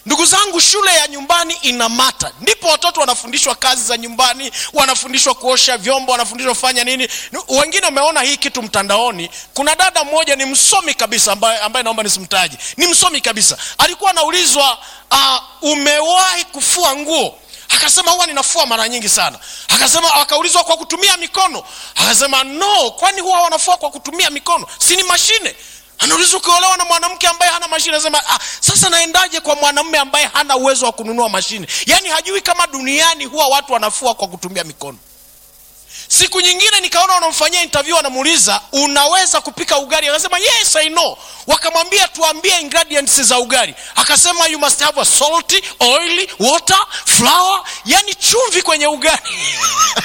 ndugu zangu shule ya nyumbani ina mata ndipo watoto wanafundishwa kazi za nyumbani wanafundishwa kuosha vyombo wanafundishwa kufanya nini wengine wameona hii kitu mtandaoni kuna dada mmoja ni msomi kabisa ambaye, ambaye naomba nisimtaji ni msomi kabisa alikuwa anaulizwa uh, umewahi kufua nguo akasema huwa ninafua mara nyingi sana akasema akaulizwa kwa kutumia mikono akasema no kwani huwa wanafua kwa kutumia mikono si ni mashine anaulizwa ukiolewa na mwanamke ambaye hana mashine anasema ah, sasa naendaje kwa mwanamume ambaye hana uwezo wa kununua mashine yaani hajui kama duniani huwa watu wanafua kwa kutumia mikono siku nyingine nikaona wanamfanyia interview wanamuuliza unaweza kupika ugali akasema yes i know wakamwambia tuambie ingredients za ugali akasema you must have a salty oily water flour yani chumvi kwenye ugali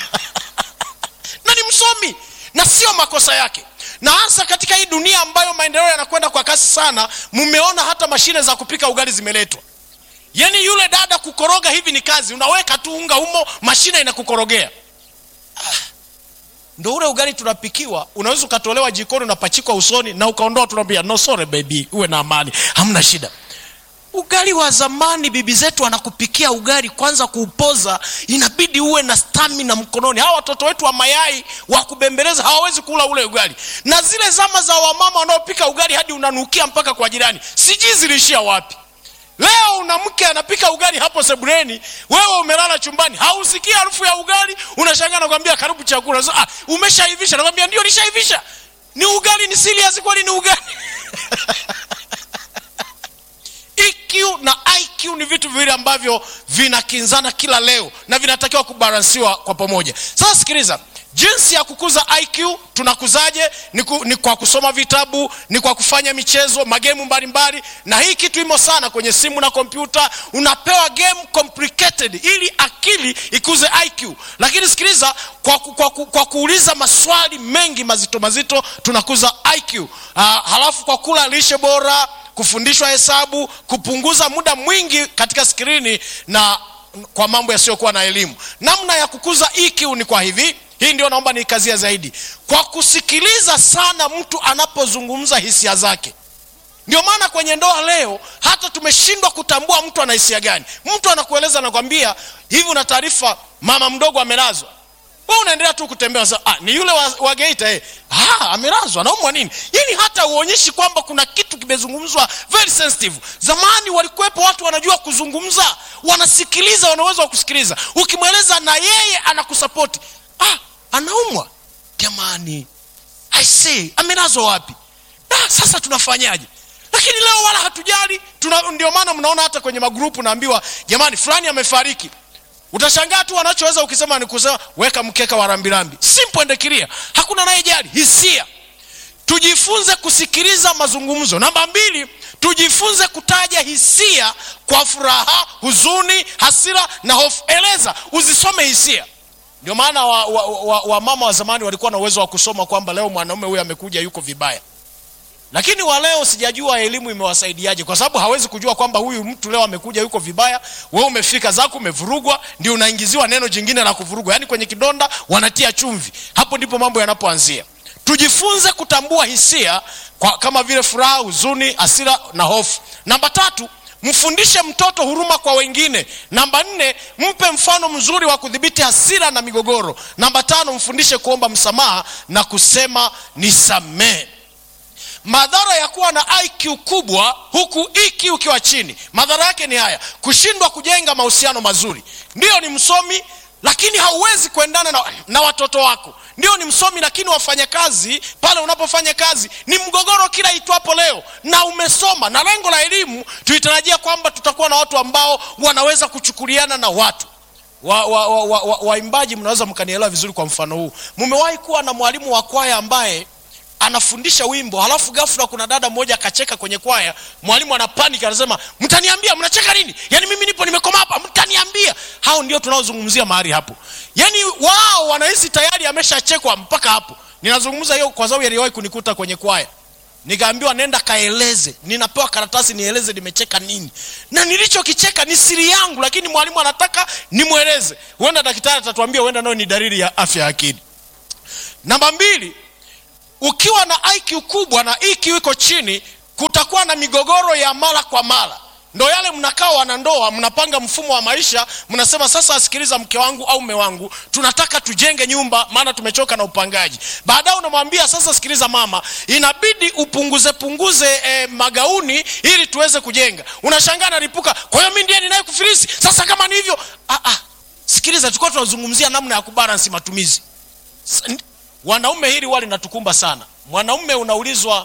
na ni msomi na sio makosa yake na hasa katika hii dunia ambayo maendeleo yanakwenda kwa kasi sana mmeona hata mashine za kupika ugali zimeletwa yaani yule dada kukoroga hivi ni kazi unaweka tu unga humo mashine inakukorogea ndo ule ugali tunapikiwa unaweza ukatolewa jikoni unapachikwa usoni na ukaondoa tunaambia no sorry baby uwe na amani hamna shida ugali wa zamani bibi zetu anakupikia ugali kwanza kuupoza inabidi uwe na stamina mkononi hawa watoto wetu wa mayai wa kubembeleza hawawezi kula ule ugali na zile zama za wamama wanaopika ugali hadi unanukia mpaka kwa jirani sijui ziliishia wapi leo una mke anapika ugali hapo sebuleni wewe umelala chumbani hausikii harufu ya ugali unashangaa nakwambia karibu chakula so, ah, umeshaivisha nakwambia ndio nishaivisha ni ugali ni serious kweli ni ugali EQ na IQ ni vitu viwili ambavyo vinakinzana kila leo na vinatakiwa kubalansiwa kwa pamoja sasa sikiliza jinsi ya kukuza iq tunakuzaje ni, ku, ni kwa kusoma vitabu ni kwa kufanya michezo magemu mbalimbali na hii kitu imo sana kwenye simu na kompyuta unapewa game complicated ili akili ikuze iq lakini sikiliza kwa, ku, kwa, ku, kwa kuuliza maswali mengi mazito mazito tunakuza iq uh, halafu kwa kula lishe bora kufundishwa hesabu kupunguza muda mwingi katika skrini na kwa mambo yasiyokuwa na elimu namna ya kukuza EQ ni kwa hivi hii ndio naomba niikazia zaidi kwa kusikiliza sana mtu anapozungumza hisia zake ndio maana kwenye ndoa leo hata tumeshindwa kutambua mtu ana hisia gani mtu anakueleza anakwambia hivi una taarifa mama mdogo amelazwa we unaendelea tu kutembea sa, ah, ni yule wa, wa geita eh. ah, amelazwa anaumwa nini yani hata uonyeshi kwamba kuna kitu kimezungumzwa very sensitive zamani walikuwepo watu wanajua kuzungumza wanasikiliza wanaweza wa kusikiliza ukimweleza na yeye anakusapoti ah, anaumwa jamani i say amelazwa wapi ah, sasa tunafanyaje lakini leo wala hatujali tuna, ndio maana mnaona hata kwenye magrupu naambiwa jamani fulani amefariki utashangaa tu wanachoweza ukisema ni kusema weka mkeka wa rambirambi simple and clear hakuna anayejali hisia tujifunze kusikiliza mazungumzo namba mbili tujifunze kutaja hisia kwa furaha huzuni hasira na hofu eleza uzisome hisia ndio maana wamama wa, wa, wa, wa, wa zamani walikuwa na uwezo wa kusoma kwamba leo mwanaume huyu amekuja yuko vibaya lakini wa leo sijajua elimu imewasaidiaje kwa sababu hawezi kujua kwamba huyu mtu leo amekuja yuko vibaya we umefika zako umevurugwa ndio unaingiziwa neno jingine la kuvurugwa yaani kwenye kidonda wanatia chumvi hapo ndipo mambo yanapoanzia tujifunze kutambua hisia kwa, kama vile furaha huzuni asira na hofu namba tatu mfundishe mtoto huruma kwa wengine namba nne mpe mfano mzuri wa kudhibiti hasira na migogoro namba tano mfundishe kuomba msamaha na kusema nisamehe madhara ya kuwa na iq kubwa huku eq ukiwa chini madhara yake ni haya kushindwa kujenga mahusiano mazuri ndiyo ni msomi lakini hauwezi kuendana na, na watoto wako ndio ni msomi lakini wafanya kazi pale unapofanya kazi ni mgogoro kila itwapo leo na umesoma na lengo la elimu tulitarajia kwamba tutakuwa na watu ambao wanaweza kuchukuliana na watu waimbaji wa, wa, wa, wa, waimbaji mnaweza mkanielewa vizuri kwa mfano huu mmewahi kuwa na mwalimu wa kwaya ambaye anafundisha wimbo halafu ghafla kuna dada mmoja akacheka kwenye kwaya mwalimu ana panic anasema mtaniambia mnacheka nini yaani mimi nipo nimekoma hapa mtaniambia hao ndio tunaozungumzia mahali hapo yaani wao wanahisi tayari ameshachekwa mpaka hapo ninazungumza hiyo kwa sababu yaliwahi kunikuta kwenye kwaya nikaambiwa nenda kaeleze ninapewa karatasi nieleze nimecheka nini na nilichokicheka ni siri yangu lakini mwalimu anataka nimweleze huenda daktari atatuambia huenda nayo ni dalili ya afya ya akili namba mbili ukiwa na iq kubwa na eq iko chini kutakuwa na migogoro ya mara kwa mara ndo yale mnakaa wanandoa mnapanga mfumo wa maisha mnasema sasa asikiliza mke wangu au mme wangu tunataka tujenge nyumba maana tumechoka na upangaji baadaye unamwambia sasa sikiliza mama inabidi upunguze punguze eh, magauni ili tuweze kujenga unashangaa nalipuka kwa hiyo mi ndiye ninaye kufilisi sasa kama ni hivyo ah, ah. sikiliza tulikuwa tunazungumzia namna ya kubalansi matumizi S- n- wanaume hili wali natukumba sana mwanaume unaulizwa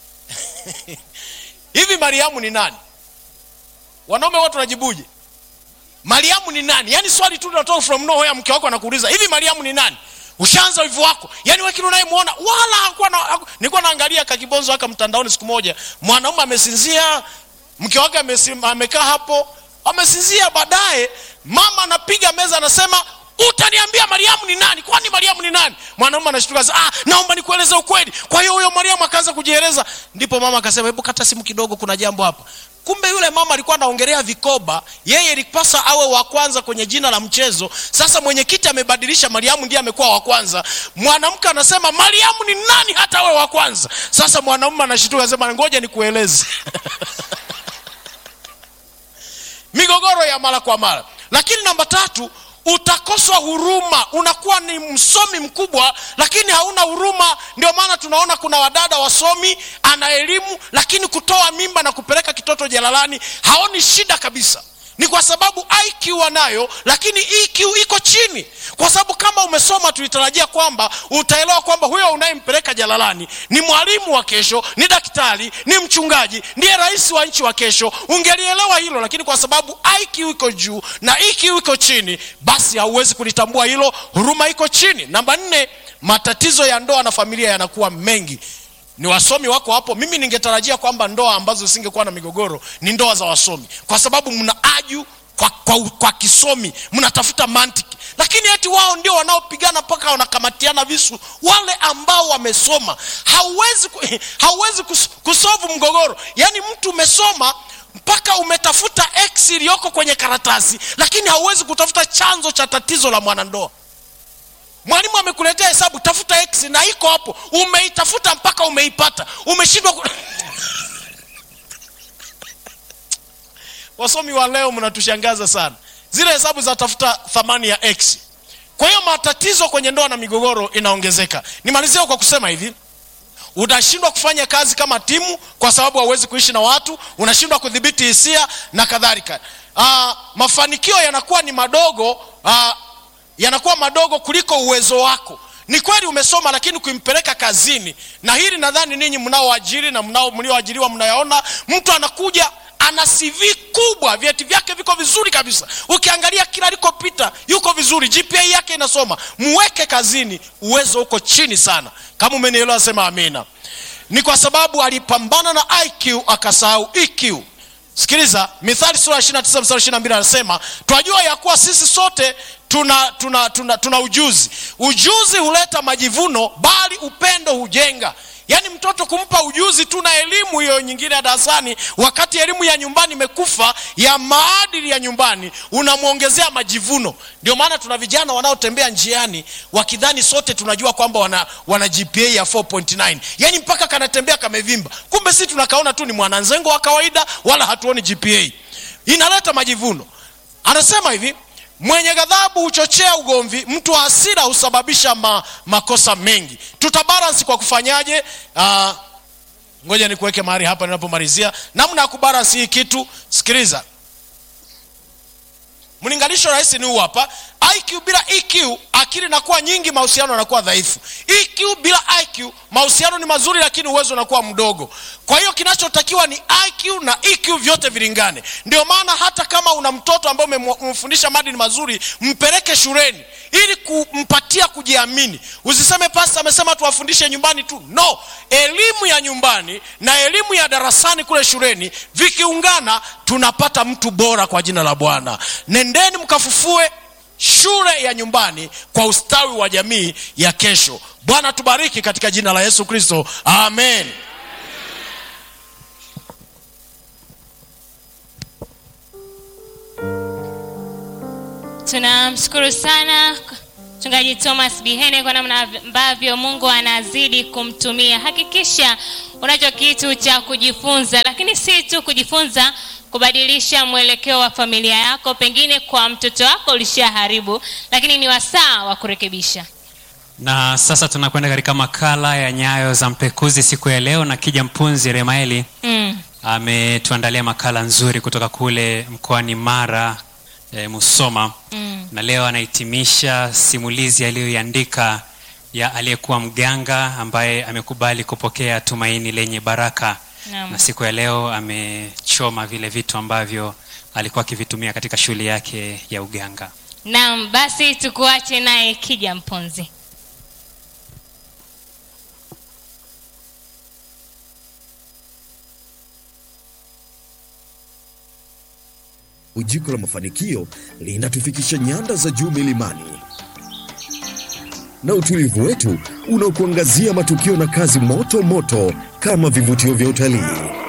hivi mariamu ni nani wanaume wote wanajibuje mariamu ni nani yaani swali tu linatoka from nowhere mke wako anakuuliza hivi mariamu ni nani ushaanza wivu wako yaani wakili unayemwona wala hakuwa na, haku... nilikuwa naangalia kakibonzo haka mtandaoni siku moja mwanaume amesinzia mke wake amesim- amekaa hapo amesinzia baadaye mama anapiga meza anasema utaniambia mariamu ni nani kwani mariamu ni nani mwanaume anashtuka sasa, ah, naomba nikueleze ukweli kwa hiyo huyo mariamu akaanza kujieleza ndipo mama akasema hebu kata simu kidogo kuna jambo hapa kumbe yule mama alikuwa anaongelea vikoba yeye ilipasa awe wa kwanza kwenye jina la mchezo sasa mwenyekiti amebadilisha mariamu ndiye amekuwa wa kwanza mwanamke anasema mariamu ni nani hata awe wa kwanza sasa mwanaume anashtuka anasema ngoja nikueleze migogoro ya mara kwa mara lakini namba tatu utakoswa huruma unakuwa ni msomi mkubwa lakini hauna huruma ndio maana tunaona kuna wadada wasomi ana elimu lakini kutoa mimba na kupeleka kitoto jalalani haoni shida kabisa ni kwa sababu iq anayo lakini eq iko chini kwa sababu kama umesoma tulitarajia kwamba utaelewa kwamba huyo unayempeleka jalalani ni mwalimu wa kesho ni daktari ni mchungaji ndiye rais wa nchi wa kesho ungelielewa hilo lakini kwa sababu iq iko juu na eq iko chini basi hauwezi kulitambua hilo huruma iko chini namba nne matatizo ya ndoa na familia yanakuwa mengi ni wasomi wako hapo mimi ningetarajia kwamba ndoa ambazo zisingekuwa na migogoro ni ndoa za wasomi kwa sababu mna aju kwa, kwa, kwa kisomi mnatafuta mantiki lakini eti wao ndio wanaopigana mpaka wanakamatiana visu wale ambao wamesoma hauwezi ku- hauwezi kus- kusolve mgogoro yaani mtu umesoma mpaka umetafuta x iliyoko kwenye karatasi lakini hauwezi kutafuta chanzo cha tatizo la mwanandoa mwalimu amekuletea hesabu tafuta x na iko hapo umeitafuta mpaka umeipata umeshindwa ku... wasomi wa leo mnatushangaza sana zile hesabu za tafuta thamani ya x kwa hiyo matatizo kwenye ndoa na migogoro inaongezeka nimalizia kwa kusema hivi unashindwa kufanya kazi kama timu kwa sababu hauwezi kuishi na watu unashindwa kudhibiti hisia na kadhalika uh, mafanikio yanakuwa ni madogo uh, yanakuwa madogo kuliko uwezo wako ni kweli umesoma lakini kuimpeleka kazini na hili nadhani ninyi mnaoajiri na mnao mlioajiriwa mnayaona mtu anakuja ana cv kubwa vyeti vyake viko vizuri kabisa ukiangalia kila alikopita yuko vizuri gpa yake inasoma muweke kazini uwezo uko chini sana kama umenielewa sema amina ni kwa sababu alipambana na iq akasahau eq sikiliza mithali sura ya 29 mstari 22 anasema twajua ya kuwa sisi sote tuna tuna tuna, tuna ujuzi ujuzi huleta majivuno bali upendo hujenga yaani mtoto kumpa ujuzi tu na elimu hiyo nyingine ya darasani wakati elimu ya nyumbani imekufa ya maadili ya nyumbani unamwongezea majivuno ndio maana tuna vijana wanaotembea njiani wakidhani sote tunajua kwamba wana, wana gpa ya 4.9 yaani mpaka kanatembea kamevimba kumbe si tunakaona tu ni mwananzengo wa kawaida wala hatuoni gpa inaleta majivuno anasema hivi mwenye ghadhabu huchochea ugomvi mtu wa hasira husababisha ma, makosa mengi tutabalansi kwa kufanyaje uh, ngoja nikuweke mahali hapa ninapomalizia namna ya kubalansi hii kitu sikiliza mlinganisho rahisi ni huu hapa iq bila eq akili inakuwa nyingi mahusiano yanakuwa dhaifu eq bila iq mahusiano ni mazuri lakini uwezo unakuwa mdogo kwa hiyo kinachotakiwa ni iq na eq vyote vilingane ndio maana hata kama una mtoto ambaye umemu- umemfundisha maadili mazuri mpeleke shuleni ili kumpatia kujiamini usiseme pasta amesema tuwafundishe nyumbani tu no elimu ya nyumbani na elimu ya darasani kule shuleni vikiungana tunapata mtu bora kwa jina la bwana nendeni mkafufue shule ya nyumbani kwa ustawi wa jamii ya kesho bwana tubariki katika jina la yesu kristo amen tunamshukuru sana mchungaji thomas bihene kwa namna ambavyo mungu anazidi kumtumia hakikisha unacho kitu cha kujifunza lakini si tu kujifunza kubadilisha mwelekeo wa familia yako pengine kwa mtoto wako ulishaharibu lakini ni wasaa wa kurekebisha na sasa tunakwenda katika makala ya nyayo za mpekuzi siku ya leo na kija mpunzi remaeli mm. ametuandalia makala nzuri kutoka kule mkoani mara e, musoma Mm. na leo anahitimisha simulizi aliyoiandika ya aliyekuwa mganga ambaye amekubali kupokea tumaini lenye baraka Naam. na siku ya leo amechoma vile vitu ambavyo alikuwa akivitumia katika shughuli yake ya uganga naam basi tukuache naye kija mponzi Ujiko la mafanikio linatufikisha nyanda za juu milimani, na utulivu wetu unaokuangazia matukio na kazi moto moto kama vivutio vya utalii.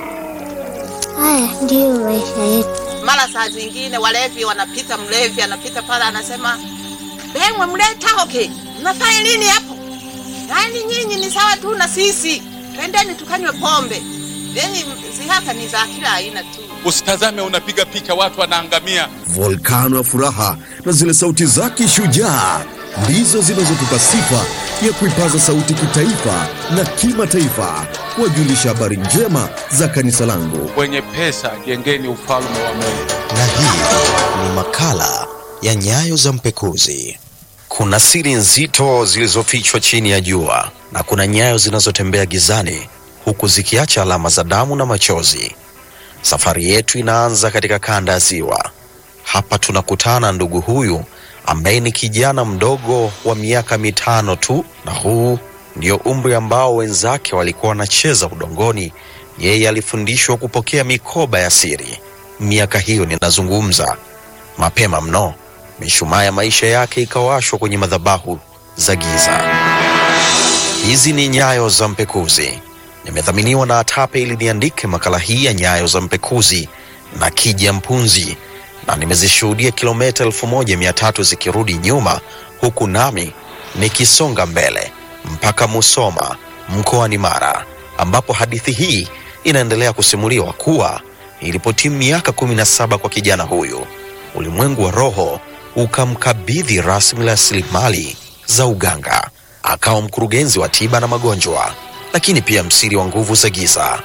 Haya ndiyo maisha yetu. mara saa zingine walevi wanapita, mlevi anapita pale anasema, bengwe mletaoke, mnafanya nini hapo? Yaani nyinyi ni sawa tu na sisi, twendeni tukanywe pombe. Yani zihaka ni za kila aina tu. Usitazame unapiga picha watu wanaangamia. Volkano ya furaha na zile sauti zake shujaa ndizo zinazotupa sifa ya kuipaza sauti kitaifa na kimataifa, kuwajulisha habari njema za kanisa langu. Wenye pesa jengeni ufalme wa Mungu. na hii ni makala ya nyayo za mpekuzi. Kuna siri nzito zilizofichwa chini ya jua na kuna nyayo zinazotembea gizani huku zikiacha alama za damu na machozi. Safari yetu inaanza katika kanda ya Ziwa. Hapa tunakutana na ndugu huyu ambaye ni kijana mdogo wa miaka mitano tu, na huu ndio umri ambao wenzake walikuwa wanacheza udongoni. Yeye alifundishwa kupokea mikoba ya siri. Miaka hiyo ninazungumza mapema mno, mishumaa ya maisha yake ikawashwa kwenye madhabahu za giza. Hizi ni nyayo za mpekuzi. Nimedhaminiwa na Atape ili niandike makala hii ya nyayo za mpekuzi na Kija Mpunzi, na nimezishuhudia kilomita elfu moja mia tatu zikirudi nyuma, huku nami nikisonga mbele mpaka Musoma mkoani Mara, ambapo hadithi hii inaendelea kusimuliwa kuwa ilipotimu miaka kumi na saba kwa kijana huyu, ulimwengu wa roho ukamkabidhi rasmi rasilimali za uganga. Akawa mkurugenzi wa tiba na magonjwa, lakini pia msiri wa nguvu za giza.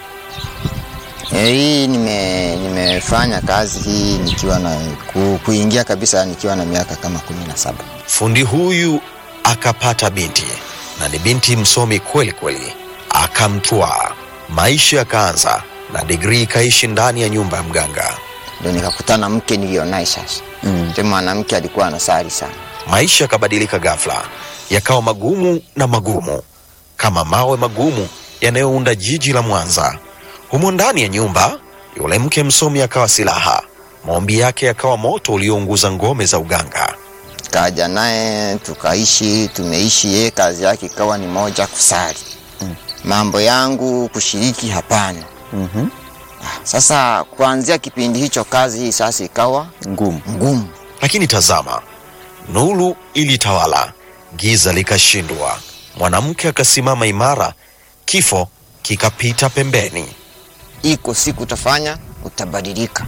Eh, Hii nime, nimefanya kazi hii nikiwa na ku, kuingia kabisa nikiwa na miaka kama kumi na saba. Fundi huyu akapata binti na ni binti msomi kweli kweli, akamtwaa. Maisha yakaanza na digrii ikaishi ndani ya nyumba ya mganga. Ndio nikakutana mke nilionaye sasa. Mm. mwanamke alikuwa anasali sana. Maisha yakabadilika ghafla, yakawa magumu na magumu kama mawe magumu yanayounda jiji la Mwanza. Humo ndani ya nyumba, yule mke msomi akawa silaha, maombi yake yakawa moto uliounguza ngome za uganga. Kaja naye tukaishi, tumeishi. Yeye kazi yake ikawa ni moja, kusali. Mm. Mambo yangu kushiriki, hapana. Mhm. Ah, Sasa kuanzia kipindi hicho kazi hii sasa ikawa Ngumu. ngumu. Lakini tazama, nuru ilitawala, giza likashindwa. Mwanamke akasimama imara, kifo kikapita pembeni. iko siku utafanya utabadilika.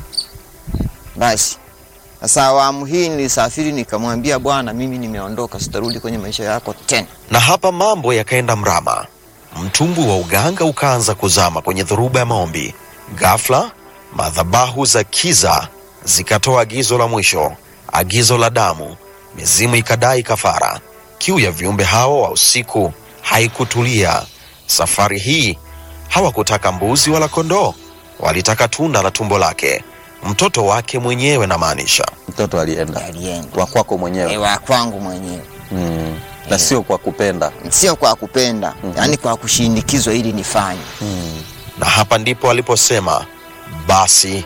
Basi sasa awamu hii nilisafiri, nikamwambia Bwana, mimi nimeondoka, sitarudi kwenye maisha yako tena. Na hapa mambo yakaenda mrama. Mtumbwi wa uganga ukaanza kuzama kwenye dhoruba ya maombi. Ghafla madhabahu za kiza zikatoa agizo la mwisho, agizo la damu. Mizimu ikadai kafara. Kiu ya viumbe hao wa usiku haikutulia. Safari hii hawakutaka mbuzi wala kondoo, walitaka tunda la tumbo lake, mtoto wake mwenyewe, namaanisha. Mtoto alienda Alienda wa kwako mwenyewe wa kwangu mwenyewe, mm. na sio kwa kupenda sio kwa kupenda Mhm. yaani kwa kushindikizwa ili nifanye. mm. na hapa ndipo aliposema basi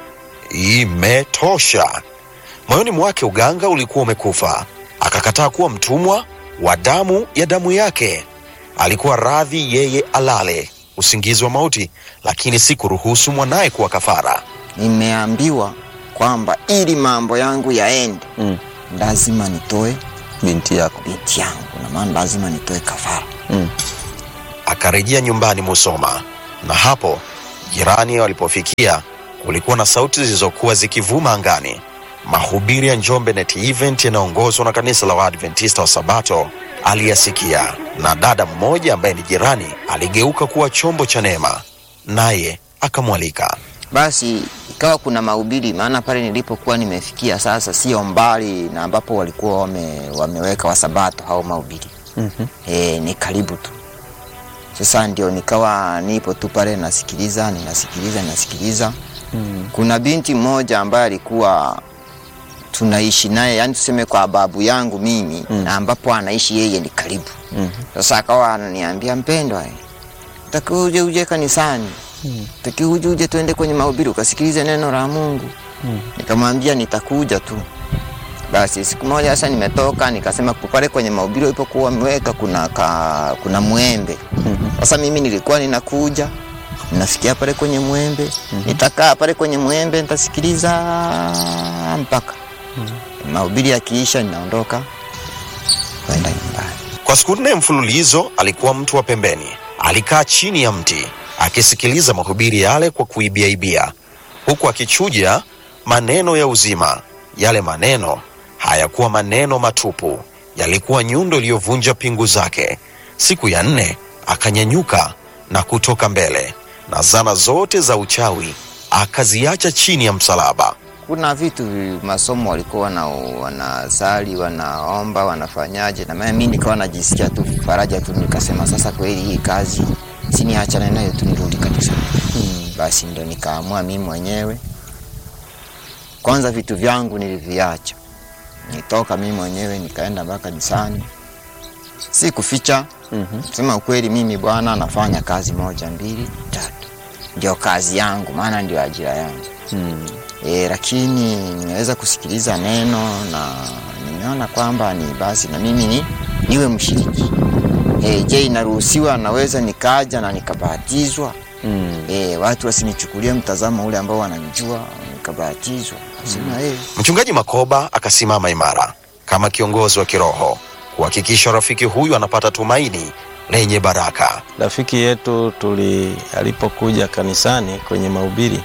imetosha. Moyoni mwake uganga ulikuwa umekufa, akakataa kuwa mtumwa wa damu ya damu yake. Alikuwa radhi yeye alale usingizi wa mauti, lakini si kuruhusu mwanaye kuwa kafara. Nimeambiwa kwamba ili mambo yangu yaende, Mm. lazima nitoe binti yako binti yangu, na maana lazima nitoe kafara. mm. Akarejea nyumbani Musoma, na hapo jirani walipofikia kulikuwa na sauti zilizokuwa zikivuma angani. Mahubiri ya Njombe Net Event yanayoongozwa na kanisa la Waadventista wa Sabato aliyasikia, na dada mmoja ambaye ni jirani aligeuka kuwa chombo cha neema, naye akamwalika. Basi ikawa kuna mahubiri, maana pale nilipokuwa nimefikia sasa sio mbali na ambapo walikuwa wame, wameweka wasabato au mahubiri Mhm. e, ni karibu tu. Sasa ndio nikawa nipo tu pale nasikiliza, ninasikiliza, ninasikiliza. Mm. Kuna binti mmoja ambaye alikuwa tunaishi naye, yani tuseme kwa babu yangu mimi Mm. na ambapo anaishi yeye ni karibu. Mhm. Sasa akawa ananiambia mpendwa, eh, takiwa uje uje kanisani Mm. takiwa uje uje tuende kwenye mahubiri ukasikilize neno la Mungu. Mm. Nikamwambia nitakuja tu. Basi siku moja sasa nimetoka nikasema pale kwenye mahubiri walipokuwa wameweka kuna ka, kuna mwembe. Mhm. Sasa mimi nilikuwa ninakuja nafikia pale kwenye mwembe nitakaa pale kwenye mwembe nitasikiliza mpaka mahubiri yakiisha ninaondoka kwenda nyumbani. Kwa siku nne mfululizo alikuwa mtu wa pembeni, alikaa chini ya mti akisikiliza mahubiri yale kwa kuibiaibia, huku akichuja maneno ya uzima. Yale maneno hayakuwa maneno matupu, yalikuwa nyundo iliyovunja pingu zake. Siku ya nne akanyanyuka na kutoka mbele, na zana zote za uchawi akaziacha chini ya msalaba. kuna vitu masomo walikuwa wana, wanasali wanaomba wanafanyaje, na maana mimi nikawa najisikia tu faraja tu, nikasema sasa kweli hii kazi siniachane nayo tu nirudi kanisani. Hmm. Basi ndo nikaamua mimi mwenyewe kwanza, vitu vyangu niliviacha, nitoka mimi mwenyewe nikaenda mpaka kanisani, si kuficha Mhm. sema ukweli, mimi bwana nafanya kazi moja mbili tatu, ndio kazi yangu, maana ndio ajira yangu Mm. e, lakini nimeweza kusikiliza neno na nimeona kwamba ni basi na mimi ni, niwe mshiriki e, je, inaruhusiwa naweza nikaja na nikabatizwa Mm. e, watu wasinichukulie mtazamo ule ambao wananijua nikabatizwa sema mm. Mchungaji Makoba akasimama imara kama kiongozi wa kiroho kuhakikisha rafiki huyu anapata tumaini lenye baraka. Rafiki yetu tuli alipokuja kanisani kwenye mahubiri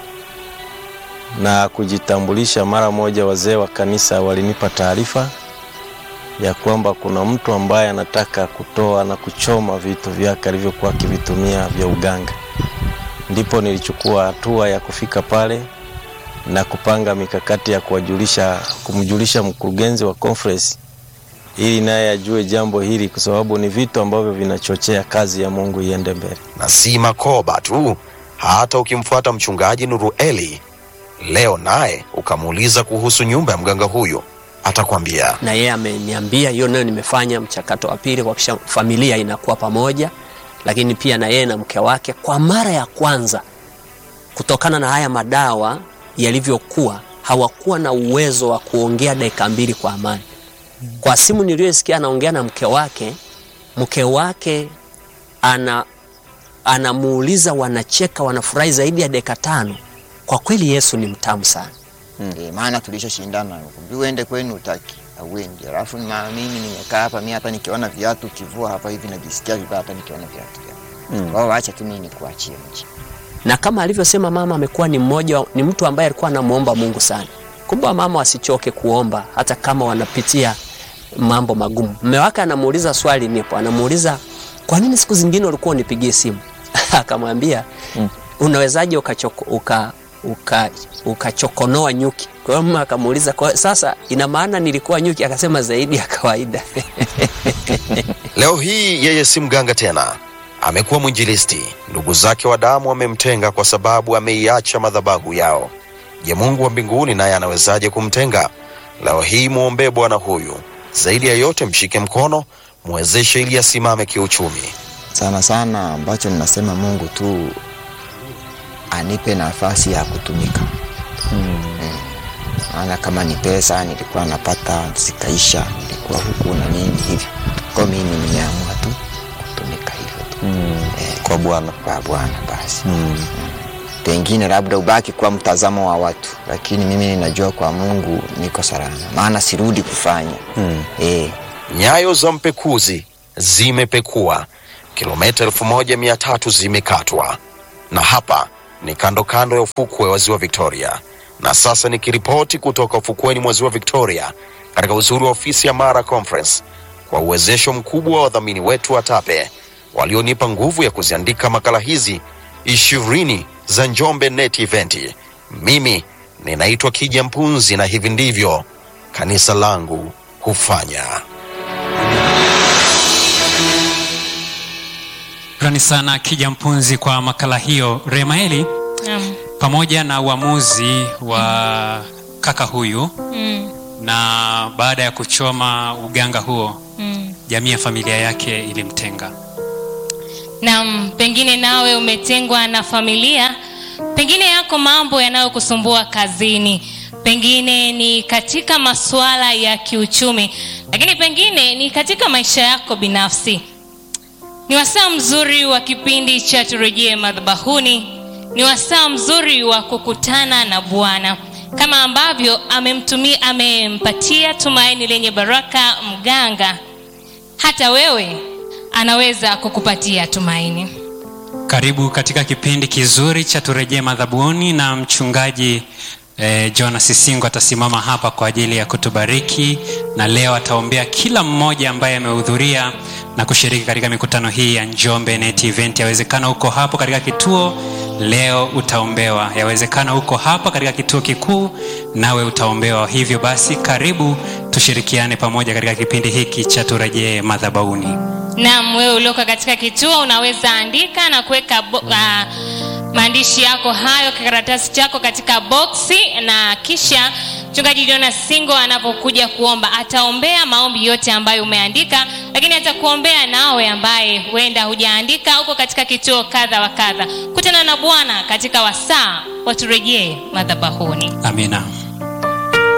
na kujitambulisha mara moja, wazee wa kanisa walinipa taarifa ya kwamba kuna mtu ambaye anataka kutoa na kuchoma vitu vyake alivyokuwa akivitumia vya uganga. Ndipo nilichukua hatua ya kufika pale na kupanga mikakati ya kuwajulisha, kumjulisha mkurugenzi wa conference ili naye ajue jambo hili, kwa sababu ni vitu ambavyo vinachochea kazi ya Mungu iende mbele. Na si Makoba tu, hata ukimfuata mchungaji Nurueli leo naye ukamuuliza kuhusu nyumba ya mganga huyu, atakwambia na yeye ameniambia hiyo nayo nimefanya mchakato wa pili kuhakikisha familia inakuwa pamoja, lakini pia na yeye na mke wake kwa mara ya kwanza, kutokana na haya madawa yalivyokuwa, hawakuwa na uwezo wa kuongea dakika mbili kwa amani. Kwa simu niliyosikia anaongea na mke wake, mke wake ana anamuuliza, wanacheka, wanafurahi zaidi ya dakika tano. Kwa kweli Yesu ni mtamu sana. E, maana tulishashindana kumbi uende kwenu utaki auendi, alafu na mimi nimekaa hapa, mimi hata nikiona viatu kivua hapa hivi najisikia vibaya, hata nikiona viatu vyako Mm. Kwa hiyo acha tu mimi nikuachie mji. na kama alivyosema mama, amekuwa ni mmoja, ni mtu ambaye alikuwa anamuomba Mungu sana. Kumbe wamama wasichoke kuomba hata kama wanapitia mambo magumu. Mume wake anamuuliza swali nipo, anamuuliza kwa nini siku zingine ulikuwa unipigie simu? Akamwambia Mm. unawezaje ukachoko, uka, uka, ukachokonoa nyuki? Kwa hiyo mama akamuuliza kwa sasa ina maana nilikuwa nyuki? Akasema zaidi ya kawaida. leo hii yeye si mganga tena, amekuwa mwinjilisti. Ndugu zake wa damu wamemtenga kwa sababu ameiacha madhabahu yao. Je, Mungu wa mbinguni naye anawezaje kumtenga? Leo hii mwombee bwana huyu, zaidi ya yote mshike mkono, mwezeshe ili asimame kiuchumi. Sana sana ambacho ninasema Mungu tu anipe nafasi ya kutumika. Eh, Maana kama ni pesa nilikuwa napata zikaisha, nilikuwa huku na nini hivyo. Kwa mimi nimeamua tu kutumika hivyo tu. Eh, Kwa Bwana. kwa Bwana basi. Mm. Pengine labda ubaki kwa mtazamo wa watu, lakini mimi ninajua kwa Mungu niko salama, maana sirudi kufanya Mm. eh, Nyayo za mpekuzi zimepekua, kilomita elfu moja mia tatu zimekatwa, na hapa ni kando kando ya ufukwe wa ziwa Victoria, na sasa nikiripoti kutoka ufukweni mwa ziwa Victoria katika uzuri wa ofisi ya Mara Conference kwa uwezesho mkubwa wa wadhamini wetu wa TAPE walionipa nguvu ya kuziandika makala hizi ishirini za Njombe Net Event. Mimi ninaitwa Kija Mpunzi na hivi ndivyo kanisa langu hufanya. Shukrani sana Kija Mpunzi kwa makala hiyo. Remaeli, Naam. pamoja na uamuzi wa kaka huyu Mm. na baada ya kuchoma uganga huo, Mm. jamii ya familia yake ilimtenga. Naam, pengine nawe umetengwa na familia, pengine yako mambo yanayokusumbua kazini, pengine ni katika masuala ya kiuchumi, lakini pengine ni katika maisha yako binafsi. Ni wasaa mzuri wa kipindi cha turejee madhabahuni, ni wasaa mzuri wa kukutana na Bwana kama ambavyo amemtumia, amempatia tumaini lenye baraka mganga, hata wewe anaweza kukupatia tumaini. Karibu katika kipindi kizuri cha turejee madhabuni na mchungaji eh, Jonas Sisingo atasimama hapa kwa ajili ya kutubariki na leo ataombea kila mmoja ambaye amehudhuria na kushiriki katika mikutano hii ya Njombe Net Event. Yawezekana uko hapo katika kituo leo utaombewa, yawezekana uko hapa katika kituo kikuu nawe utaombewa. Hivyo basi, karibu tushirikiane pamoja katika kipindi hiki cha turejee madhabahuni. Naam, wewe ulioko katika kituo unaweza andika na kuweka bo- ah, maandishi yako hayo kikaratasi chako katika boksi, na kisha mchungaji Jonas Singo anapokuja kuomba ataombea maombi yote ambayo umeandika, lakini atakuombea nawe ambaye huenda hujaandika, uko katika kituo kadha wa kadha. Kutana na Bwana katika wasaa waturejee madhabahuni. Amina.